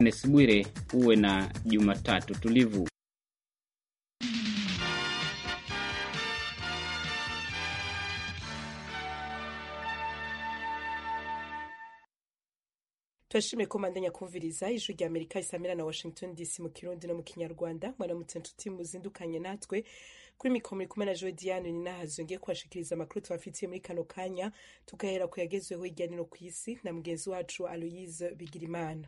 Kenneth Bwire, uwe na Jumatatu tulivu. turashimye ko mandanya kumviriza ijwi rya amerika isamira na washington dc mu kirundi no mu kinyarwanda mwaramutse nshuti muzindukanye natwe kuri mikoro muri kumwe na joe diane ni nahazo ngiye kubashikiriza amakuru tubafitiye muri kano kanya tugahera ku yagezweho hirya no hino ku isi na mugenzi wacu aloyise bigirimana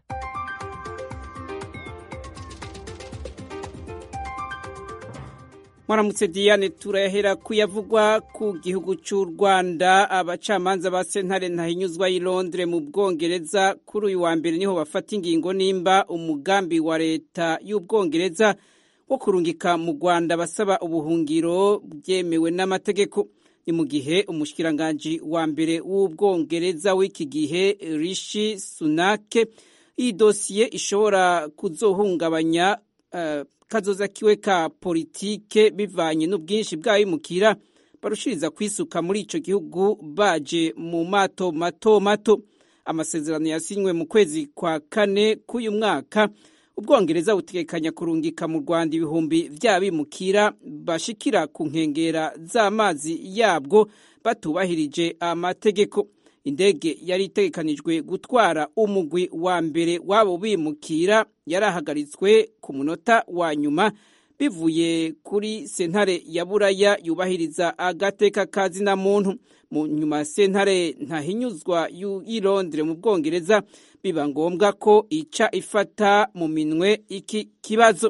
mwaramutse diane turahera kuyavugwa ku gihugu cy'u rwanda abacamanza ba sentare ntahinyuzwa y'i londres mu bwongereza kuri uyu wa mbere niho bafata ingingo nimba umugambi wa leta y'ubwongereza wo kurungika mu rwanda basaba ubuhungiro byemewe n'amategeko ni mu gihe umushikiranganji wa mbere w'ubwongereza w'iki gihe rishi sunake iyi dosiye ishobora kuzohungabanya uh, kazoza kiwe ka politike bivanye n'ubwinshi bw'abimukira barushiriza kwisuka muri ico gihugu baje mu mato mato mato amasezerano yasinywe mu kwezi kwa kane k'uyu mwaka ubwongereza butegekanya kurungika mu rwanda ibihumbi vy'abimukira bashikira ku nkengera z'amazi yabwo batubahirije amategeko indege yari itegekanijwe gutwara umugwi wa mbere w'abo bimukira yarahagaritswe ku munota wa nyuma bivuye kuri sentare ya buraya yubahiriza agateka kazina muntu mu nyuma sentare ntahinyuzwa y'i londres mu bwongereza biba ngombwa ko ica ifata mu minwe iki kibazo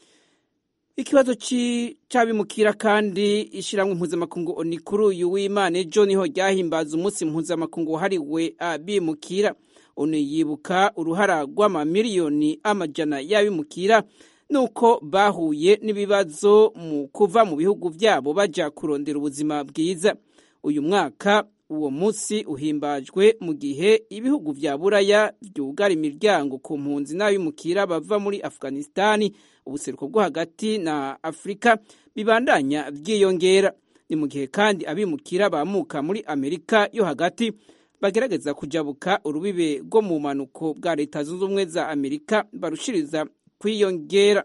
ikibazo c'abimukira kandi ishiramwe mpuzamakungu oni kuri uyu w'imana ejo niho ryahimbaza umunsi mpuzamakungu wahariwe abimukira oni yibuka uruhara rw'amamiliyoni amajana y'abimukira nuko bahuye n'ibibazo mu kuva mu bihugu vyabo baja kurondera ubuzima bwiza uyu mwaka uwo munsi uhimbajwe mu gihe ibihugu vya buraya vyugara imiryango ku mpunzi n'abimukira bava muri afghanistani ubuseruko bwo hagati na afurika bibandanya vyiyongera ni mu gihe kandi abimukira bamuka muri amerika yo hagati bagerageza kujabuka urubibe rwo mu manuko bwa leta zunze ubumwe za amerika barushiriza kwiyongera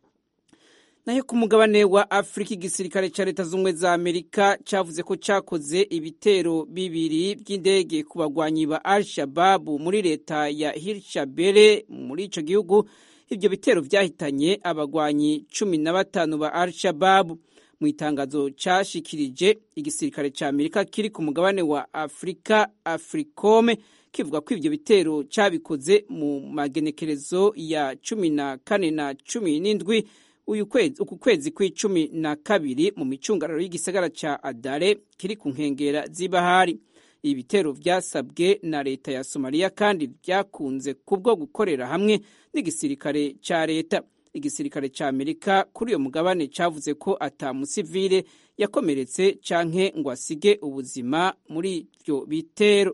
nayo ku mugabane wa afurika igisirikare ca leta z'ubumwe za amerika cavuze ko cakoze ibitero bibiri vy'indege ku bagwanyi ba al shababu muri leta ya hirshabere muri ico gihugu ivyo bitero vyahitanye abagwanyi cumi na batanu ba al shababu mu itangazo cashikirije igisirikare ca amerika kiri ku mugabane wa afurika africome kivuga ko ivyo bitero cabikoze mu magenekerezo ya cumi na kane na cumi n'indwi uyu kwezi uku kwezi kw'icumi na kabiri mu micungararo y'igisagara ca adare kiri ku nkengera z'ibahari ibi bitero vyasabwe na leta ya somaliya kandi vyakunze kubwo gukorera hamwe n'igisirikare ca leta igisirikare ca amerika kuri uyo mugabane cavuze ko ata musivile yakomeretse canke ngo asige ubuzima muri ivyo bitero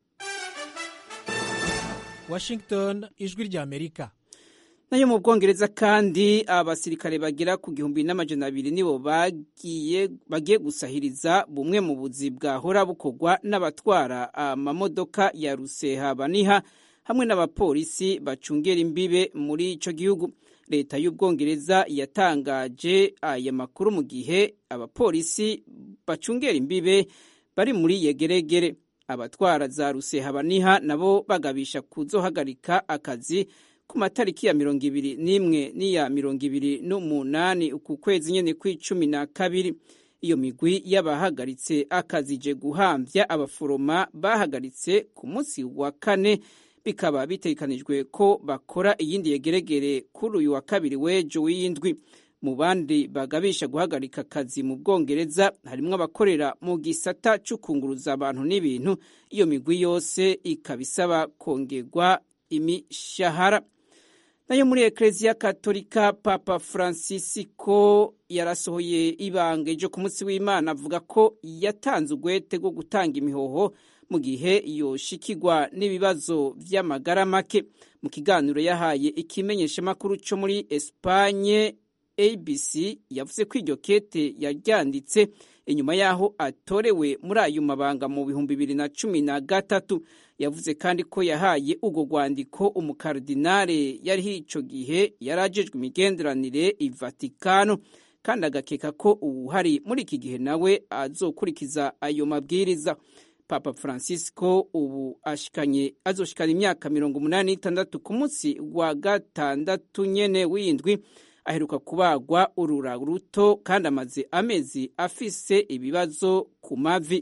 washington ijwi rya amerika nayo mu bwongereza kandi abasirikare bagera ku gihumbi n'amajana abiri nibo bagiye bagiye gusahiriza bumwe mu buzi bwahora bukorwa n'abatwara amamodoka ya ruseha baniha hamwe n'abapolisi bacungera imbibe muri ico gihugu leta y'ubwongereza yatangaje aya makuru mu gihe abapolisi bacungera imbibe bari muri yegeregere abatwara za ruseha baniha nabo bagabisha kuzohagarika akazi ku matariki ya mirongo ibiri n'imwe n'iya mirongo ibiri n'umunani uku kwezi nyene kw'icumi na kabiri iyo migwi y'abahagaritse akazije guhamvya abaforoma bahagaritse ku munsi wa kane bikaba bitegekanijwe ko bakora iyindi yegeregere kuri uyu wa kabiri w'ejo w'iyindwi mu bandi bagabisha guhagarika akazi mu bwongereza harimwo abakorera mu gisata c'ukunguruza abantu n'ibintu iyo migwi yose ikaba isaba kongerwa imishahara nayo muri ekereziya katolika papa francisco yarasohoye ibanga ejo ku munsi w'imana avuga ko yatanze ugwete rwo gutanga imihoho mu gihe yoshikirwa n'ibibazo vy'amagara make mu kiganiro yahaye ikimenyeshamakuru co muri espanye abc yavuze ko iryo kete yaryanditse inyuma y'aho atorewe muri ayo mabanga mu bihumbi bibiri na cumi na gatatu yavuze kandi ko yahaye urwo rwandiko umukardinale yariho icyo gihe yari ajejwe imigenderanire i vatikano kandi agakeka ko uwuhari muri iki gihe nawe azokurikiza ayo mabwiriza papa francisco ubu ashikanye azoshikana imyaka mirongo umunani n'itandatu ku munsi wa gatandatu nyene w'indwi aheruka kubagwa urura ruto kandi amaze amezi afise ibibazo ku mavi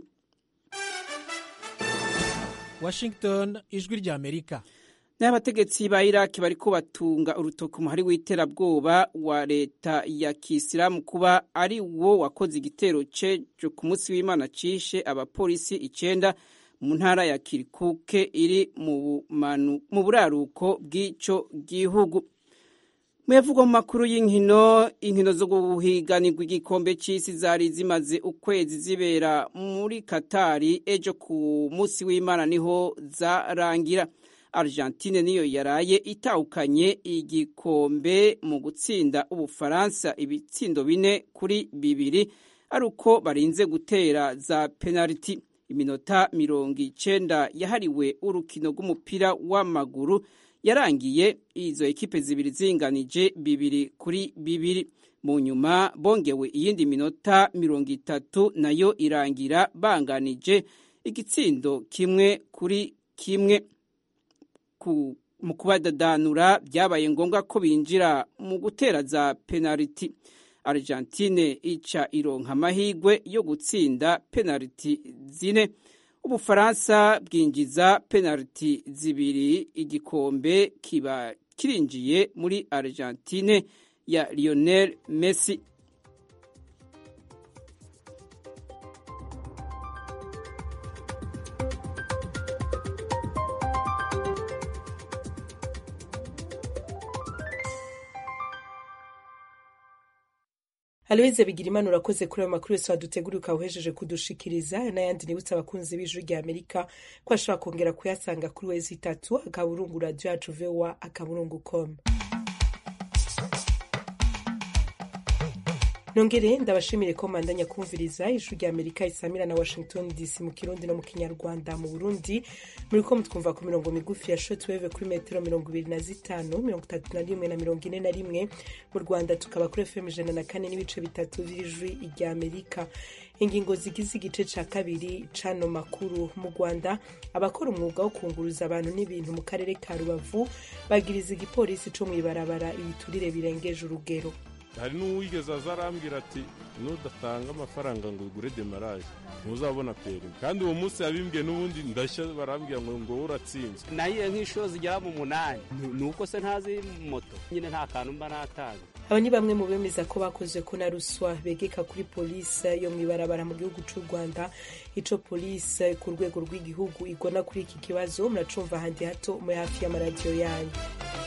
washington ijwi ry'amerika n'abategetsi ba iraki bariko batunga urutoki umuhari w'iterabwoba wa leta ya kisilamu kuba ari wo wakoze igitero cejo ku munsi w'imana cishe abapolisi icenda mu ntara ya kirikuke iri mu buraruko bw'ico gihugu muyavugwa mu makuru y'inkino inkino zo guhiganirwa igikombe c'isi zari zimaze ukwezi zibera muri katari ejo ku munsi w'imana niho zarangira argentine niyo yaraye itahukanye igikombe mu gutsinda ubufaransa ibitsindo bine kuri bibiri ari uko barinze gutera za penaliti iminota mirongo icenda yahariwe urukino rw'umupira w'amaguru yarangiye izo ekipe zibiri zinganije bibiri kuri bibiri mu nyuma bongewe iyindi minota mirongo itatu nayo irangira banganije igitsindo kimwe kuri kimwe mu kubadadanura byabaye ngombwa ko binjira mu gutera za penaliti argentine ica ironka amahirwe yo gutsinda penaliti zine ubufaransa bwinjiza penaliti zibiri igikombe kiba kirinjiye muri argentine ya lionel messi aloyize bigira imana urakoze kuri ayo makuru yose waduteguriye ukaba uhejeje kudushikiriza n'ayandi nibutse abakunzi b'ijwi rya amerika ko ashobora kongera kuyasanga kuri wezi itatu akaburungu radiyo yacu vowa akaburungu komu nongere ndabashimire ko mandanya kumviriza ijwi rya amerika isamira na washington dc mu kirundi no mu kinyarwanda mu burundi muri ko mutwumva ku mirongo migufi ya shotweve kuri metero mirongo ibiri na zitanu mirongo itatu na rimwe na mirongo ine na rimwe mu rwanda tukaba kuri fm ijana na kane n'ibice bitatu vy'ijwi rya amerika ingingo zigize igice ca kabiri cano makuru mu rwanda abakora umwuga wo kunguruza abantu n'ibintu mu karere ka rubavu bagiriza igipolisi co mw'ibarabara ibiturire birengeje urugero hari n'uwigeze aza arambwira ati nudatanga amafaranga ngo ugure demaraje ntuzabona perimi kandi uwo munsi yabimbwiye n'ubundi ndashya barambwira ngo ngo uratsinzwe nahiye nk'inshuro zigera mu munani ni uko se ntazi moto nyine nta kantu mba natanga aba ni bamwe mu bemeza ko bakoze ko na ruswa begeka kuri polisi yo mu ibarabara mu gihugu cy'u rwanda ico polisi ku rwego rw'igihugu igona kuri iki kibazo muracumva ahandi hato muri hafi y'amaradiyo yanyu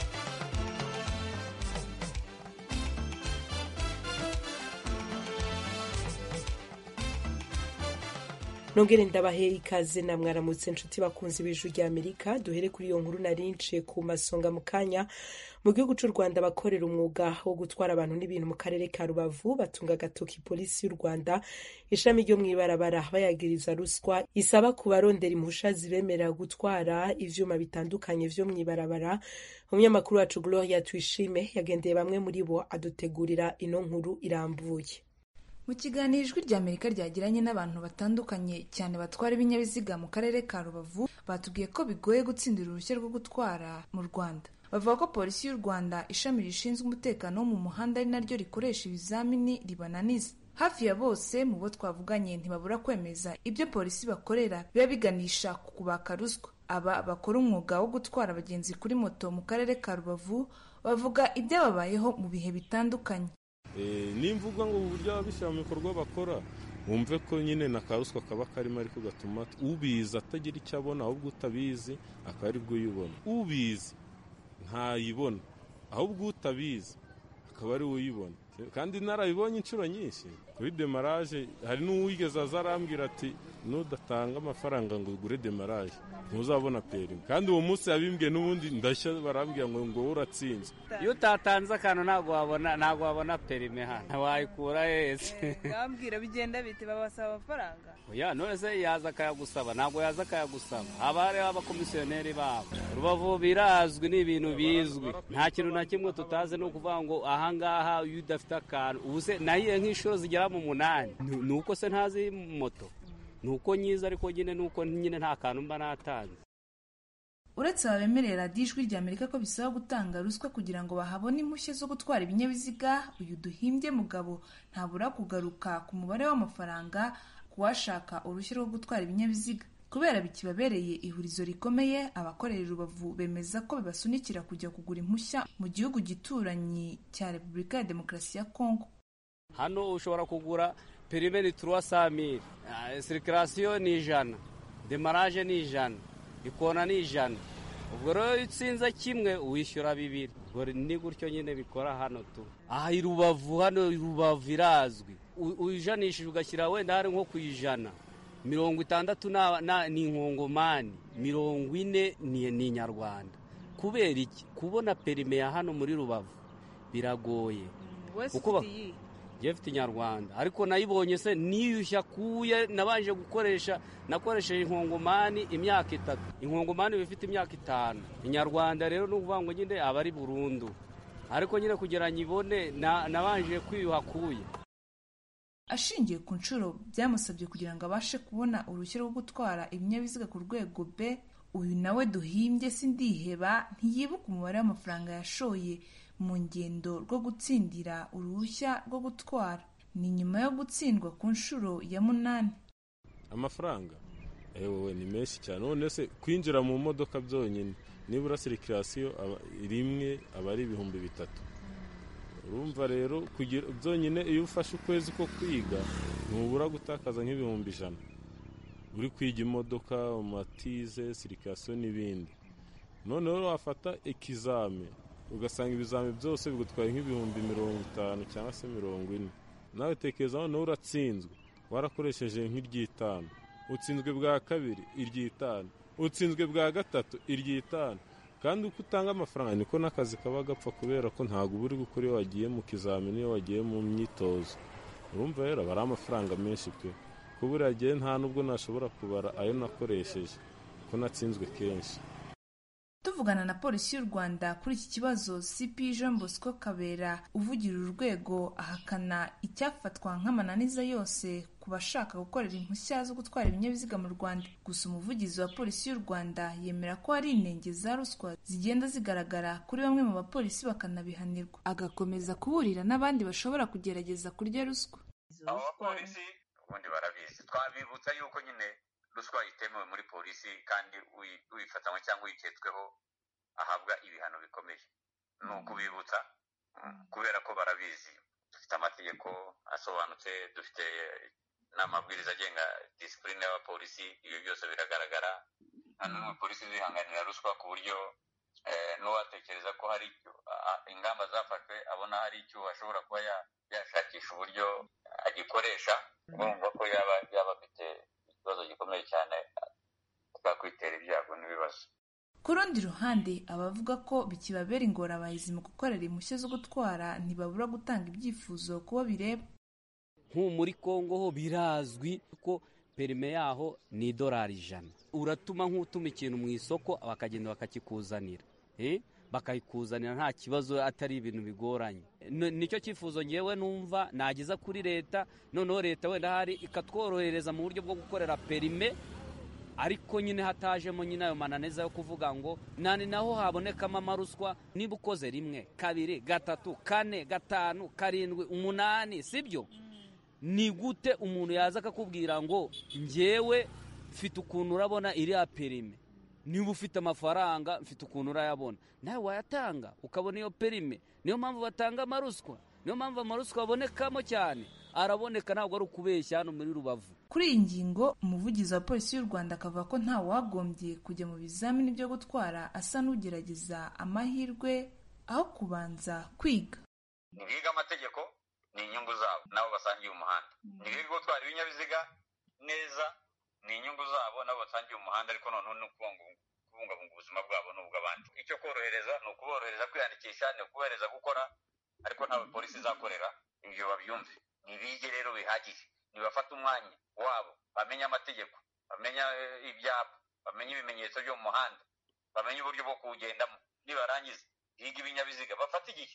nongere ndabahe ikaze na mwaramutse inshuti bakunzi b'ijwi rya amerika duhere kuri iyo nkuru narinciye ku masonga mu kanya mu gihugu cy'u rwanda abakorera umwuga wo gutwara abantu n'ibintu mu karere ka rubavu batunga agatoki polisi y'u rwanda ishami ryo mu ibarabara bayagiriza ruswa isaba ku barondera impusha zibemerera gutwara ivyuma bitandukanye vyo mu ibarabara umunyamakuru wacu gloria tuyishime yagendeye bamwe muri bo adutegurira ino nkuru irambuye mu kiganiro ijwi rya amerika ryagiranye n'abantu batandukanye cyane batwara ibinyabiziga mu karere ka rubavu batubwiye ko bigoye gutsindira uruhushya rwo gutwara mu rwanda bavuga ko polisi y'u rwanda ishami rishinzwe umutekano wo mu muhanda ari naryo rikoresha ibizamini ribananiza hafi ya bose mu bo twavuganye ntibabura kwemeza ibyo polisi bakorera biba biganisha ku kubaka ruswa aba bakora umwuga wo gutwara abagenzi kuri moto mu karere ka rubavu bavuga ibyababayeho mu bihe bitandukanye nimvuga ngo uburyo ababishyira mu bikorwa bakora wumve ko nyine na karuswa kaba karimo ariko gatuma ubizi atagira icyo abona ahubwo utabizi akaba ari bwo uyibona ubizi ntayibona ahubwo utabizi akaba ari we uyibona kandi narabibonye inshuro nyinshi kuri demaraje hari n'uwigeze aza arambwira ati nudatanga amafaranga ngo ugure demaraje ntuzabona perimi kandi uwo munsi yabimbwiye n'ubundi ndashya barambwira ngo ngo wowe uratsinze iyo utatanze akantu ntabwo wabona ntabwo wabona perime hano wayikura hese bambwira bigenda bite babasaba amafaranga oya none se yaza akayagusaba ntabwo yaza akayagusaba haba hariho abakomisiyoneri babo rubavu birazwi ni ibintu bizwi nta kintu na kimwe tutazi ni ukuvuga ngo ahangaha iyo udafite akantu ubu se nahiye nk'inshuro zigera mu munani Ni- ni uko se ntazi moto ni uko nyiza ariko nyine ni uko nyine nta kantu mba natanze uretse aba bemerera radiyo ijwi rya amerika ko bisaba gutanga ruswa kugira ngo bahabone impushya zo gutwara ibinyabiziga uyu duhimbye mugabo ntabura kugaruka ku mubare w'amafaranga ku washaka uruhushya rwo gutwara ibinyabiziga kubera bikibabereye ihurizo rikomeye abakorera i rubavu bemeza ko bibasunikira kujya kugura impushya mu gihugu gituranyi cya repubulika ya demokarasi ya kongo hano ushobora kugura perime ni turuwa samiri sirikirasiyo ni ijana demaraje ni ijana ikona ni ijana ubwo rero iyo utsinze kimwe wishyura bibiri ubwo ni gutyo nyine bikora hano tu aha i rubavu hano i rubavu irazwi U- uyijanishije ugashyira wenda hari nko ku ijana mirongo itandatu na- na- ni inkongomani mirongo ine ni ni inyarwanda kubera iki kubona perime ya hano muri rubavu biragoye wese Uko ba- ufite iyi njye mfite inyarwanda ariko nayibonye se niyushya kuye nabanje gukoresha nakoresheje inkongomani imyaka itatu inkongomani iba ifite imyaka itanu inyarwanda rero ni ukuvuga ngo nyine aba ari burundu ariko nyine kugira ngo ibone na- nabanje kwiyuha kuye ashingiye ku nshuro byamusabye kugira ngo abashe kubona uruhushya rwo gutwara ibinyabiziga ku rwego b uyu nawe duhimbye sindiheba ntiyibuka umubare w'amafaranga yashoye mu ngendo rwo gutsindira uruhushya rwo gutwara ni nyuma yo gutsindwa ku nshuro ya munani amafaranga ewe ni menshi cyane none se kwinjira mu modoka byonyine nibura sirikirasiyo aba- rimwe aba ari ibihumbi bitatu urumva rero kugira byonyine iyo ufashe ukwezi ko kwiga ntubura gutakaza nk'ibihumbi ijana uri kwiga imodoka matize sirikirasiyo n'ibindi noneho wafata ikizame ugasanga ibizami byose bigutwaye nk'ibihumbi mirongo itanu cyangwa se mirongo ine nawe tekereza noneho uratsinzwe warakoresheje nk'iry'itanu utsinzwe bwa kabiri iry'itanu utsinzwe bwa gatatu iry'itanu kandi uko utanga amafaranga niko n'akazi kaba gapfa kubera ko ntabwo uba uri gukora iyo wagiye mu kizamini iyo wagiye mu myitozo urumva rero aba ari amafaranga menshi pe ko buriya gihe nta nubwo nashobora kubara ayo nakoresheje ko natsinzwe kenshi tuvugana na polisi y'u rwanda kuri iki kibazo cp jean bosco kabera uvugira uru rwego ahakana icyafatwa nk'amananiza yose ku bashaka gukorera impushya zo gutwara ibinyabiziga mu rwanda gusa umuvugizi wa polisi y'u rwanda yemera ko hari inenge za ruswa zigenda zigaragara kuri bamwe mu bapolisi bakanabihanirwa agakomeza kuburira n'abandi bashobora kugerageza kurya ruswa abo bapolisi ubundi barabizi twabibutsa yuko nyine ruswa itemewe muri polisi kandi uyi- uyifatanywe cyangwa uyiketsweho ahabwa ibihano bikomeye ni ukubibutsa mm, kubera ko barabizi dufite amategeko asobanutse dufite n'amabwiriza agenga disipurine y'abapolisi ibyo byose biragaragara nta n'umwe polisi zihanganira ruswa ku buryo eh, n'uwatekereza ko hari icyo- a- ingamba zafashwe abona hari icyo ashobora kuba ya- yashakisha uburyo agikoresha urumva ko yaba yaba afite ikibazo gikomeye cyane twakwitera ibyago n'ibibazo ku rundi ruhande abavuga ko bikibabera ingorabahizi mu gukorera impushya zo gutwara ntibabura gutanga ibyifuzo ku bo bireba nk'ubu muri kongo ho birazwi ko perime yaho ni idolari ijana uratuma nk'utuma ikintu mu isoko bakagenda bakakikuzanira Eh? bakayikuzanira nta kibazo atari ibintu bigoranye N- nicyo cyifuzo ngewe numva nageza kuri leta noneho leta wenda hari ikatworohereza mu buryo bwo gukorera perime ariko nyine hatajemo nyine ayo mananiza yo kuvuga ngo nani naho habonekamo amaruswa niba ukoze rimwe kabiri gatatu kane gatanu karindwi umunani sibyo ni gute umuntu yaza akakubwira ngo njyewe mfite ukuntu urabona iriya perime niba ufite amafaranga mfite ukuntu urayabona nawe wayatanga ukabona iyo perime niyo mpamvu batanga amaruswa niyo mpamvu amaruswa abonekamo cyane araboneka ntabwo ari ukubeshya hano muri rubavu kuri iyi ngingo umuvugizi wa polisi y'u rwanda akavuga ko nta wagombye kujya mu bizamini byo gutwara asa n'ugerageza amahirwe aho kubanza kwiga ntibiga amategeko ni inyungu zabo nabo basangiye umuhanda ntibiga gutwara ibinyabiziga neza ni inyungu zabo nabo batangiye umuhanda ariko noneho ni ukubungabunga ubuzima bwabo n'ubw'abandi icyo korohereza ni ukuborohereza kwiyandikisha ni ukuborohereza gukora ariko ntawe polisi izakorera ibyo babyumve ntibige rero bihagije ntibafate umwanya wabo bamenye amategeko bamenye ibyapa bamenye ibimenyetso byo mu muhanda bamenye uburyo bwo kuwugendamo nibarangiza biga ibinyabiziga bafate igihe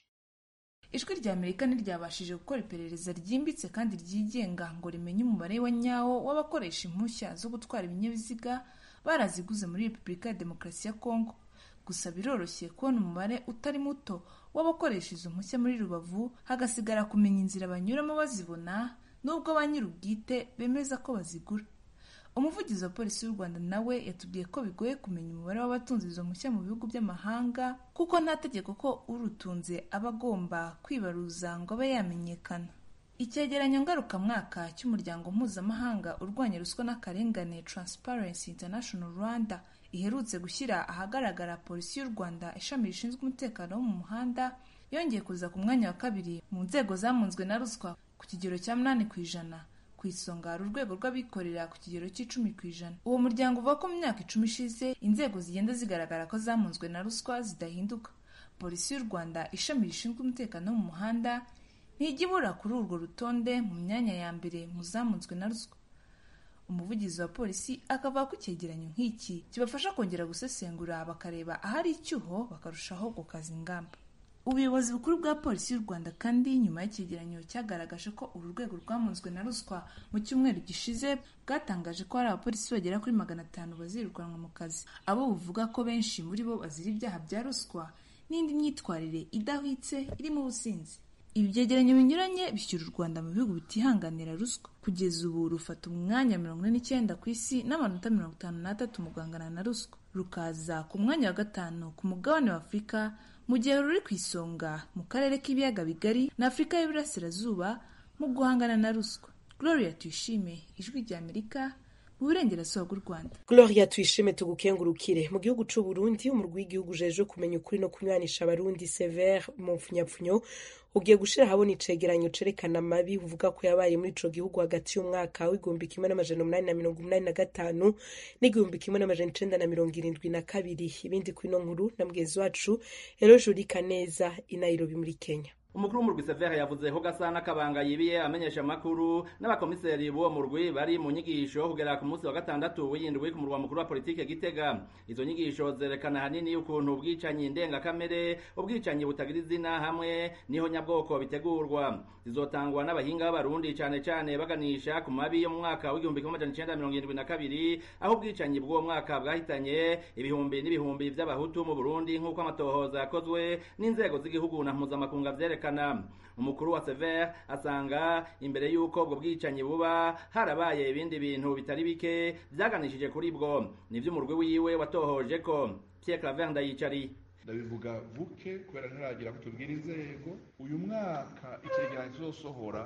ijwi rya amerika ntiryabashije gukora iperereza ryimbitse kandi ryigenga ngo rimenye umubare wa nyawo w'abakoresha impushya zo gutwara ibinyabiziga baraziguze muri repubulika ya demokarasi ya kongo gusa biroroshye kubona umubare utari muto w'abakoresha izo mpushya muri rubavu hagasigara kumenya inzira banyuramo bazibona nubwo ba nyir'ubwite bemeza ko bazigura umuvugizi wa polisi y'u rwanda nawe yatubwiye ko bigoye kumenya umubare w'abatunze izo mpushya mu bihugu by'amahanga kuko nta tegeko ko urutunze aba agomba kwibaruza ngo abe yamenyekana icyegeranyo ngarukamwaka cy'umuryango mpuzamahanga urwanya ruswa n'akarengane transparency international rwanda iherutse gushyira ahagaragara polisi y'u rwanda ishami rishinzwe umutekano wo mu muhanda yongeye kuza ku mwanya wa kabiri mu nzego zamunzwe na ruswa ku kigero cya munani ku ijana ku isonga hari urwego rw'abikorera ku kigero cy'icumi ku ijana uwo muryango uvuga ko mu myaka icumi ishize inzego zigenda zigaragara ko zamunzwe na ruswa zidahinduka polisi y'u rwanda ishami rishinzwe umutekano wo mu muhanda ntijya ibura kuri urwo rutonde mu myanya ya mbere mu zamunzwe na ruswa umuvugizi wa polisi akavuga ko icyegeranyo nk'iki kibafasha kongera gusesengura bakareba ahari icyuho bakarushaho gukaza ingamba ubuyobozi bukuru bwa polisi y'u rwanda kandi nyuma y'icyegeranyo cyagaragaje ko uru rwego rwamunzwe na ruswa mu cyumweru gishize bwatangaje ko hari abapolisi bagera kuri magana atanu bazirukanwa mu kazi abo buvuga ko benshi muri bo bazira ibyaha bya ruswa n'indi myitwarire idahwitse irimo ubusinzi ibi byegeranyo binyuranye bishyira u rwanda mu bihugu bitihanganira ruswa kugeza ubu rufata umwanya mirongo ine n'icyenda ku isi n'amanota mirongo itanu n'atatu mu guhangana na ruswa rukaza ku mwanya wa gatanu ku mugabane wa afurika mu gihe ruri ku isonga mu karere k'ibiyaga bigari na afurika y'iburasirazuba mu guhangana na ruswa gloria tuyishime ijwi rya amerika mu burengerazuba bw'u rwanda gloria tuyishime tugukengurukire mu gihugu c'u burundi umurwi w'igihugu ujejwe kumenya ukuri no kunywanisha abarundi severe mu mpfunyapfunyo ugiye gushira ahabona icegeranyo cerekana amabi uvuga ko yabaye muri ico gihugu hagati y'umwaka w'igihumbi kimwe n'amajana umunani na mirongo umunani na gatanu n'igihumbi kimwe n'amajana icenda na mirongo irindwi na kabiri ibindi kwino nkuru na mugenzi wacu eroje urika neza i nairobi muri kenya umukuru w'umurwi severe yavuze ko gasana kabanga yibiye amenyesha amakuru n'abakomiseri b'uwo murwi bari mu nyigisho kugera ku munsi wa gatandatu w'indwi ku murwa mukuru wa politike gitega izo nyigisho zerekana hanini ukuntu ubwicanyi ndengakamere ubwicanyi butagira izina hamwe niho nyabwoko bitegurwa zizotangwa n'abahinga b'abarundi cane cane baganisha ku mabi yo mu mwaka w'igihumbi kimwe amajana icenda mirongo irindwi na kabiri aho ubwicanyi bw'uwo mwaka bwahitanye ibihumbi n'ibihumbi vy'abahutu mu burundi nk'uko amatohoza yakozwe n'inzego z'igihugu na mpuzamakunga vyerekana kwerekana umukuru wa sever asanga imbere y'uko ubwo bwicanyi buba harabaye ibindi bintu bitari bike vyaganishije kuri bwo nivyo umurwi wiwe watohoje ko pierre claver ndayicari ndabivuga buke kubera ntaragira ko tubwira inzego uyu mwaka icyegeranyo kizosohora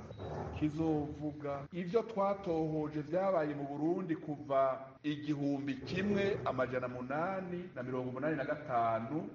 kizovuga ibyo twatohoje vyabaye mu burundi kuva igihumbi kimwe amajana munani na mirongo umunani na gatanu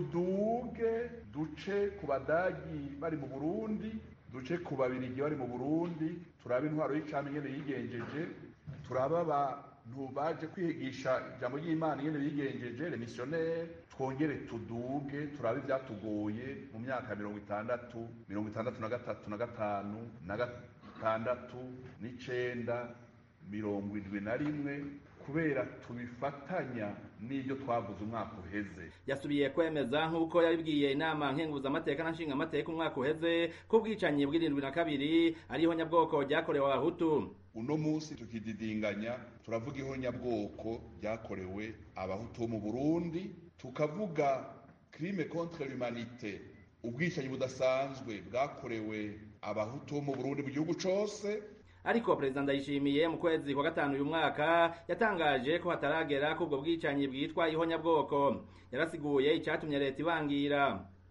tuduge duce ku badagi bari mu burundi duce ku babirigi bari mu burundi turabe intwaro y'icami ingene yigenjeje turabe abantu baje kwigisha ijambo ry'imana ingene bigenjeje remisiyoneri twongere tuduge turabe ivyatugoye mu myaka mirongo itandatu mirongo itandatu na gatatu na gatanu na gatandatu n'icenda mirongo indwi na rimwe kubera tubifatanya n'ibyo twavuze umwaka uheze yasubiye kwemeza nk'uko yabibwiye inama nkenguzamateka na nshingamateka umwaka uheze ko ubwicanyi bw'irindwi na kabiri ariho nyabwoko ryakorewe abahutu uno munsi tukididinganya turavuga ihonyabwoko ryakorewe abahutu bo mu burundi tukavuga crime contre l'humanité ubwicanyi budasanzwe bwakorewe abahutu bo mu burundi mu gihugu cose ariko perezida ndayishimiye mu kwezi kwa gatanu uyu mwaka yatangaje ko hataragera ko ubwo bwicanyi bwitwa ihonyabwoko yarasiguye icyatumye leta ibangira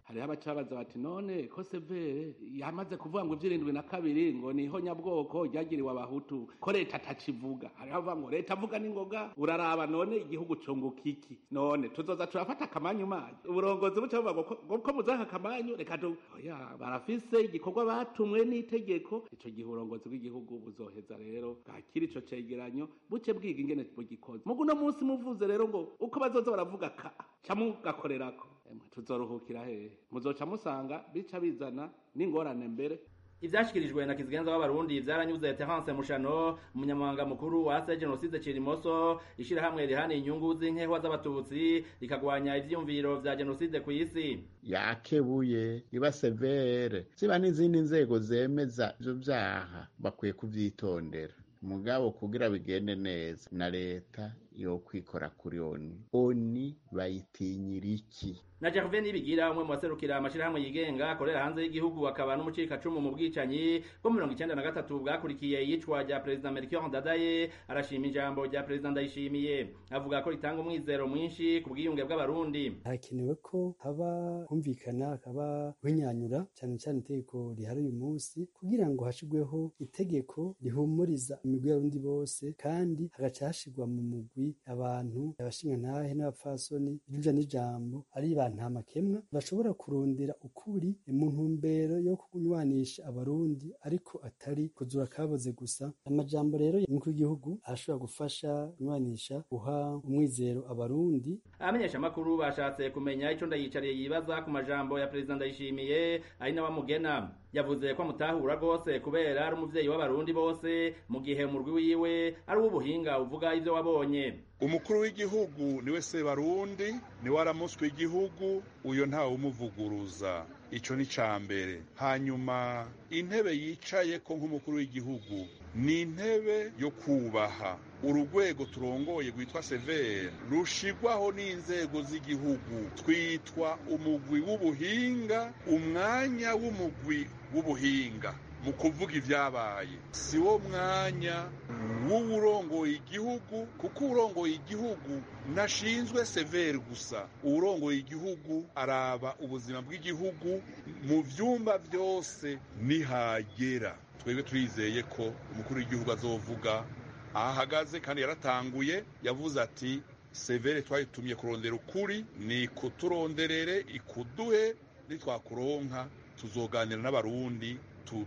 hariho abacabaza bati none ko severe yamaze kuvuga ngo ivy'irindwi na kabiri ngo niho nyabwoko ryagiriwe abahutu ko leta atakivuga hariho abavuga ngo leta avuga n'ingoga uraraba none igihugu cunguka iki none tuzoza turafata akamanyu manyu uburongozi buca buvuga ngo ko muzanka akamanyu reka tu oya barafise igikorwa batumwe n'itegeko ico gihe uburongozi bw'igihugu buzoheza rero bwakira ico cegeranyo buce bwiga ingene bugikoze mugu uno munsi muvuze rero ngo uko bazoza baravuga ka ca mugakorerako tuzoruhukira hehe muzoca musanga bica bizana n'ingorane mbere ivyashikirijwe na kizigenza w'abarundi vyaranyuze Terence Mushano umunyamabanga mukuru wa ase genocide Cirimoso ishirahamwe rihana inyungu z'inkehwa z'abatutsi rikagwanya ivyiyumviro vya genocide ku isi yakebuye iba severe ziba n'izindi nzego zemeza ivyo vyaha bakwiye kuvyitondera mugabo kugira bigende neza na leta yo kwikora kuri oni oni bayitinyira iki na Gervais Nibigira umwe mu baserukira amashirahamwe yigenga akorera hanze y'igihugu akaba n'umucikacumu mu bwicanyi bwo mirongo icenda na gatatu bwakurikiye iyicwa rya perezida Melchior Ndadaye arashima ijambo rya perezida Ndayishimiye avuga ko ritanga umwizero mwinshi ku bwiyunge bw'abarundi hakenewe ko haba humvikana hakaba winyanyura cyane cyane itegeko rihari uyu munsi kugira ngo hashirweho itegeko rihumuriza imigwi y'abarundi bose kandi hagaca hashirwa mu mugwi abantu abashingantahe n'abapfasoni ijuja n'ijambo ari ba nta makemwa bashobora kurondera ukuri mu ntumbero yo kunywanisha abarundi ariko atari kuzura kaboze gusa amajambo rero y'umukuru w'igihugu arashobora gufasha kunywanisha guha umwizero abarundi abamenyesha amakuru bashatse kumenya ico ndayicariye yibaza ku majambo ya perezida ndayishimiye ari nawe amugena yavuze ko amutahura rwose kubera ari umuvyeyi w'abarundi bose mu gihe umurwi wiwe ari uw'ubuhinga uvuga ivyo wabonye umukuru w'igihugu niwe sebarundi niwe aramuswe igihugu uyo ntawe umuvuguruza ico ni ca mbere hanyuma intebe yicaye ko nk'umukuru w'igihugu ni intebe yo kubaha urugwego turongoye rwitwa severe rushigwaho n'inzego z'igihugu twitwa umugwi w'ubuhinga umwanya w'umugwi w'ubuhinga mu kuvuga ivyabaye si wo mwanya w'uwurongoye igihugu kuko uwurongoye igihugu nashinzwe severe gusa uwurongoye igihugu araba ubuzima bw'igihugu mu vyumba vyose nihagera twebwe turizeye ko umukuru w'igihugu azovuga aho ahagaze kandi yaratanguye yavuze ati severe twayitumye kurondera ukuri ni kuturonderere ikuduhe nitwakuronka tuzoganira n'abarundi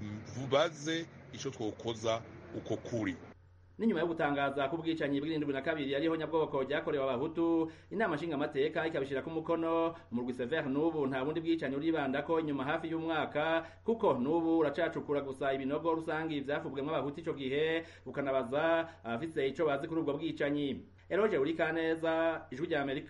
tubaze ico twokoza uko kuri n'inyuma yo gutangaza ko ubwicanyi bw'irindwi na kabiri ariho nyabwoko ryakorewe abahutu inama nshingamateka ikabishirako umukono umurwi severe n'ubu nta bundi bwicanyi uribandako inyuma hafi y'umwaka kuko n'ubu uracacukura gusa ibinogo rusangi vyafubwemwo abahutu ico gihe ukanabaza abafise ico bazi kuri ubwo bwicanyi eroje urikaneza ijwi rya amerika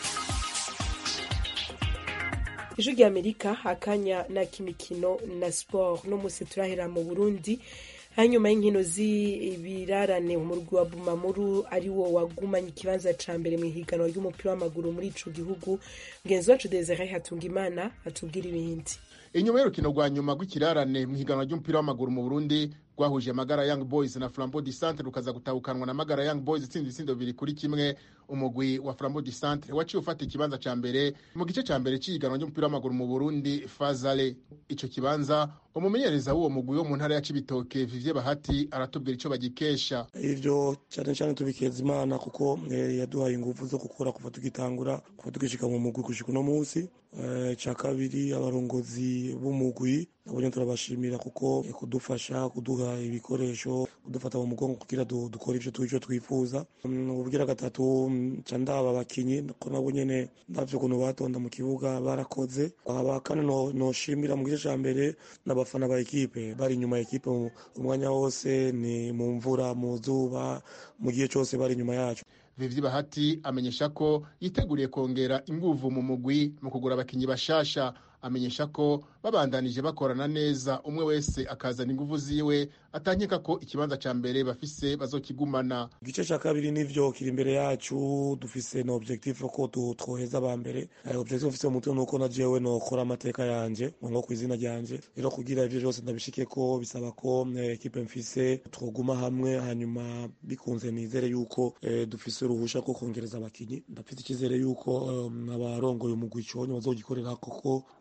ijwi rya amerika akanya na kimikino na sport no musi turahera mu burundi hanyuma y'inkino z'ibirarane umurwi wa bumamuru ari wo wagumanye ikibanza ca mbere mu ihiganwa ry'umupira w'amaguru muri ico gihugu mugenzi wacu desire hatunga imana atubwira ibindi inyuma y'urukino rwa nyuma rw'ikirarane mu ihiganwa ry'umupira w'amaguru mu burundi rwahuje magara young boys na flambeau du centre rukaza gutahukanwa na magara young boys itsinda ibitsindo bibiri kuri kimwe umugwi wa flambeau du centre waciye ufata ikibanza ca mbere mu gice ca mbere c'ihiganwa ry'umupira w'amaguru mu burundi fazale ico kibanza umumenyereza w'uwo mugwi wo mu ntara ya cibitoke vivye bahati aratubwira ico bagikesha ivyo cane cane tubikeza imana kuko eh, yaduhaye inguvu zo gukora kuva tugitangura kuva tugishika mu mugwi gushika uno munsi eh, ca kabiri abarongozi b'umugwi nabo nyene turabashimira kuko eh, kudufasha kuduha ibikoresho kudufata mu mugongo kugira du, dukore ivyo tu- ivyo twifuza Mm, ubugira gatatu mm, ca ndaba abakinyi ko nabo nyene ndavye ukuntu batonda mu kibuga barakoze aba kandi no- noshimira mu gice ca mbere n'abafana ba ekipe bari inyuma ya ekipe mu- umwanya wose ni mu mvura mu zuba mu gihe cose bari inyuma yacu vivye bahati amenyesha ko yiteguriye kongera inguvu mu mugwi mu kugura abakinyi bashasha amenyesha ko babandanije bakorana neza umwe wese akazana inguvu ziwe atankeka ko ikibanza ca mbere bafise bazokigumana igice ca kabiri nivyo kiri imbere yacu dufise na objectif ko tu- twoheza aba mbere Eh, objectif mfise mu mutwe nuko na jewe nokora amateka yanje nko kw'izina ryanje rero kugira ivyo vyose ndabishikeko bisaba ko eh, ekipe mfise twoguma hamwe hanyuma bikunze nizere yuko eh, dufise uruhusha ko kongereza abakinyi ndafite icyizere yuko um, abarongoye umugwi iconye bazogikorera koko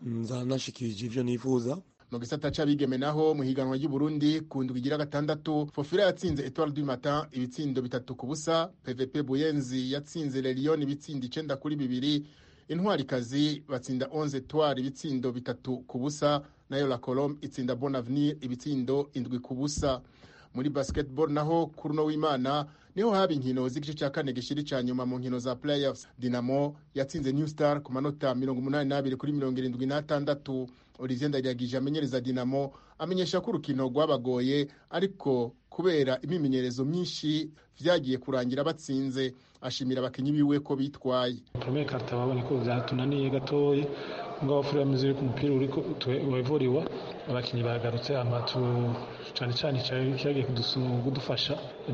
nza nashikirije ivyo nifuza mu gisata c'abigeme naho mu higanwa ry'uburundi ku ndwi igira gatandatu fofira yatsinze etoile du matin ibitsindo bitatu ku busa pvp buyenzi yatsinze lelion ibitsindo icenda kuri bibiri intwarikazi batsinda 11 etoile ibitsindo bitatu ku busa nayo la colombe itsinda bon avenir ibitsindo indwi ku busa muri basketball naho kuri uno w'imana niho haba inkino z'igice cya kane gishiri cya nyuma mu nkino za playoffs dinamo yatsinze new star ku manota mirongo umunani n'abiri kuri mirongo irindwi n'atandatu olivier ndayiragije amenyereza dinamo amenyesha ko urukino rwabagoye ariko kubera imimenyerezo myinshi vyagiye kurangira batsinze ashimira abakinyi biwe ko bitwaye premier karta babonye ko vyatunaniye gatoyi ngaho furi yamize yuko umupira uriko wevuriwa abakinyi bagarutse amatu cane cane cyagiye kudufasha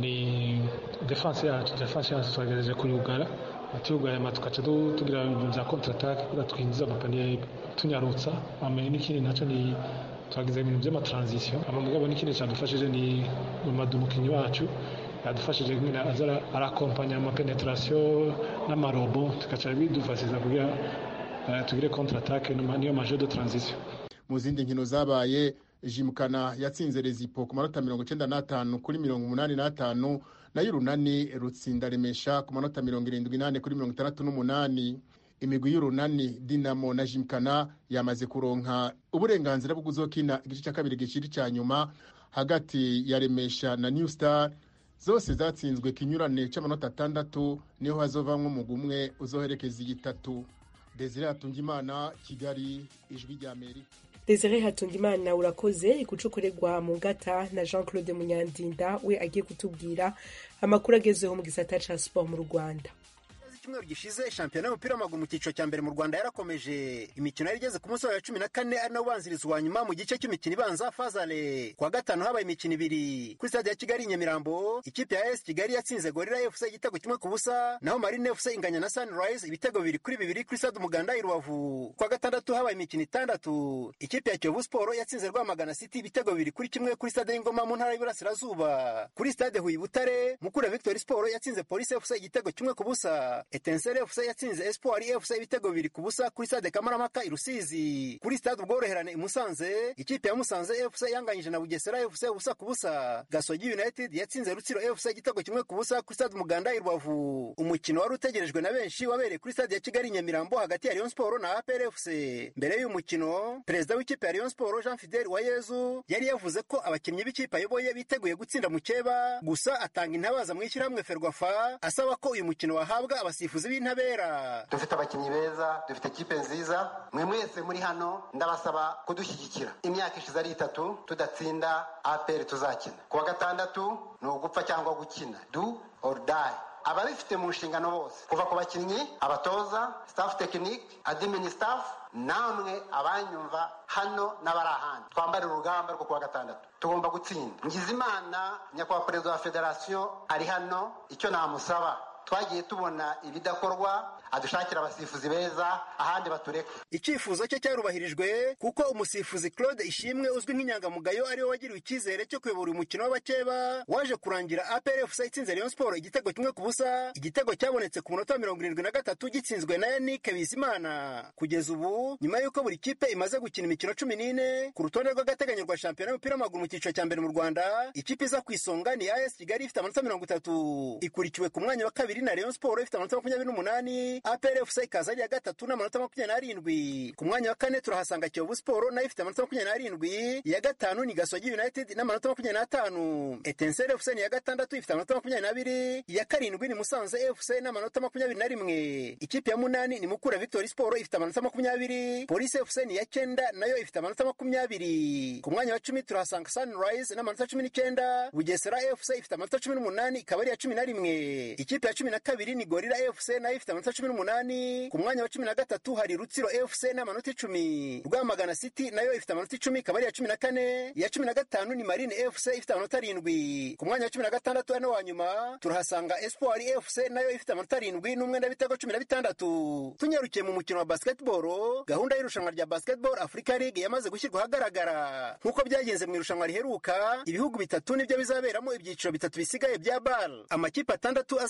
ni defense yacu defense yacu twagerageje kuyugara atiyugaye amatu tukaca tugira ibintu vya contre attaque kugira twinjiza amapaniye tunyarutsa ame n'ikindi naco ni twagize ibintu vy'amatransition ama mugabo n'ikindi cadufashije ni mamadu umukinyi wacu yadufashije nyine aza arakompanya amapenetration n'amarobo tugaca bidufashiza kugira tugire contre attaque niyo maje de transition mu zindi nkino zabaye jimukana yatsinze rezipo ku manota mirongo icenda n'atanu kuri mirongo umunani n'atanu nayo urunani rutsinda remesha ku manota mirongo irindwi n'ane kuri mirongo itandatu n'umunani imigwi y'urunani dinamo na jimukana yamaze kuronka uburenganzira bwo kuzokina igice cya kabiri giciri cya nyuma hagati ya remesha na new star zose zatsinzwe kinyurane c'amanota atandatu niho hazovamwo umugwi umwe uzoherekeza igitatu desire hatungimana kigali ijwi rya amerika desire hatungimana urakoze igucukorerwa mu ngata na jean claude munyandinda we agiye kutubwira amakuru agezeho mu gisata ca siporo mu rwanda icyumweru gishize shampiyona y'umupira w'amaguru mu cyiciro cya mbere mu rwanda yarakomeje imikino yari igeze ku munsi wa cumi na kane ari nawo ubanziriza uwa nyuma mu gice cy'imikino ibanza fazale kuwa gatanu habaye imikino ibiri kuri stade ya kigali i nyamirambo ikipe ya esi kigali yatsinze gorira fc igitego kimwe ku busa naho marine fc inganya na sunrise ibitego bibiri kuri bibiri kuri stade umuganda i rubavu kuwa gatandatu habaye imikino itandatu ikipe ya kiyovu siporo yatsinze rwamagana city ibitego bibiri kuri kimwe kuri stade y'ingoma mu ntara y'iburasirazuba kuri stade huye butare mukura victory siporo yatsinze polisi fc igitego kimwe ku busa etensere fc yatsinze espoir fc ibitego bibiri ku busa kuri stade kamaramaka i rusizi kuri stade ubworoherane i musanze ikipe ya musanze fc yanganyije na bugesera fc ubusa ku busa gasogi united yatsinze rutsiro fc igitego kimwe ku busa kuri stade umuganda i rubavu umukino wari utegerejwe na benshi wabereye kuri stade ya kigali nyamirambo hagati ya rayon sport na apr fc mbere y'uyu mukino perezida w'ikipe ya rayon sport jean fidel uwayezu yari yavuze ko abakinnyi b'ikipe ayoboye biteguye gutsinda mukeba gusa atanga intabaza mu ishyirahamwe ferwafa asaba ko uyu mukino wahabwa abasifuzi b'intabera dufite abakinnyi beza dufite ikipe nziza mwe mwese muri hano ndabasaba kudushyigikira imyaka ishize ari itatu tudatsinda apr tuzakina kuwa gatandatu ni ugupfa cyangwa gukina du or die ababifite mu nshingano bose kuva ku bakinnyi abatoza staff tekinike adimini staff namwe abanyumva hano n'abari ahandi twambare urugamba rwo kuwa gatandatu tugomba gutsinda ngizimana nyakubahwa perezida wa federasiyo ari hano icyo namusaba twagiye tubona ibidakorwa adushakira abasifuzi beza ahandi batureka icyifuzo cye cyarubahirijwe kuko umusifuzi claude ishimwe uzwi nk'inyangamugayo ariwe wagiriwe icyizere cyo kuyobora umukino w'abakeba waje kurangira aprfc itsinze rayon sport igitego kimwe ku busa igitego cyabonetse ku munota wa mirongo irindwi na gatatu gitsinzwe na yannick bizimana kugeza ubu nyuma y'uko buri kipe imaze gukina imikino cumi n'ine ku rutonde rw'agateganyo rwa shampiyona y'umupira w'amaguru mu cyiciro cya mbere mu rwanda ikipe iza ku isonga ni as kigali ifite amanota mirongo itatu ikurikiwe ku mwanya wa kabiri na rayon sport ifite amanota makumyabiri n'umunani APR FC ikaza ari iya gatatu n'amanota makumyabiri n'arindwi ku mwanya wa kane turahasanga Kiyovu Sport nayo ifite amanota makumyabiri n'arindwi iya gatanu ni Gasogi United n'amanota makumyabiri n'atanu Etincelle FC ni iya gatandatu ifite amanota makumyabiri n'abiri iya karindwi ni Musanze FC n'amanota makumyabiri na rimwe ikipe ya munani ni Mukura Victory Sport ifite amanota makumyabiri Police FC ni iya cyenda nayo ifite amanota makumyabiri ku mwanya wa cumi turahasanga Sunrise n'amanota cumi n'icyenda Bugesera FC ifite amanota cumi n'umunani ikaba ari iya cumi na rimwe ikipe ya cumi na kabiri ni Gorilla FC nayo ifite amanota cumi n'umunani ku mwanya wa cumi na gatatu hari rutsiro fc n'amanota icumi rwamagana city nayo ifite amanota icumi ikaba ari iya cumi na kane iya cumi na gatanu ni marine fc ifite amanota arindwi ku mwanya wa cumi na gatandatu hano wa nyuma turahasanga espoir fc nayo ifite amanota arindwi n'umwenda w'ibitego cumi na bitandatu tunyarukiye mu mukino wa basketball gahunda y'irushanwa rya basketball africa league yamaze gushyirwa ahagaragara nk'uko byagenze mu irushanwa riheruka ibihugu bitatu nibyo bizaberamo ibyiciro bitatu bisigaye bya bar amakipe atandatu azaba ari mu itsinda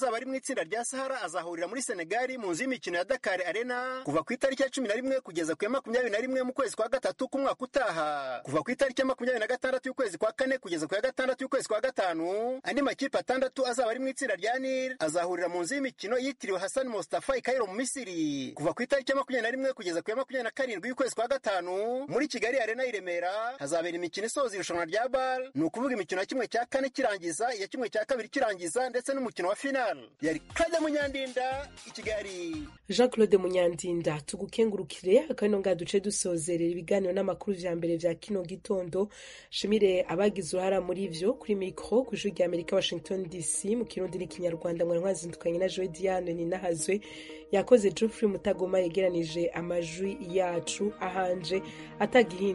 itsinda rya sahara azahurira muri senegali mu nzu y'imikino ya dakar arena kuva ku itariki ya cumi na rimwe kugeza ku ya makumyabiri na rimwe mu kwezi kwa gatatu k'umwaka utaha kuva ku itariki ya makumyabiri na gatandatu y'ukwezi kwa kane kugeza ku ya gatandatu y'ukwezi kwa gatanu andi makipe atandatu azaba ari mu itsinda rya nil azahurira mu nzu y'imikino yitiriwe hassan mustafa i kairo mu misiri kuva ku itariki ya makumyabiri na rimwe kugeza ku ya makumyabiri na karindwi y'ukwezi kwa gatanu muri kigali arena i remera hazabera imikino isoza irushanwa rya bal ni ukuvuga imikino ya kimwe cya kane kirangiza iya kimwe cya kabiri kirangiza ndetse n'umukino wa final yari kajya munyandinda i kigali jean claude munyandinda tugukengurukire akano ngaha duce dusozerera ibiganiro n'amakuru vya mbere vya kino gitondo shimire abagize uruhara muri vyo kuri mikro ku ijwi rya amerika washington dc mu kirundi n'ikinyarwanda mwari mwazindukanye na joe diane ninahazwe yakoze geoffrey mutagoma yegeranije amajwi yacu ahanje atagihinda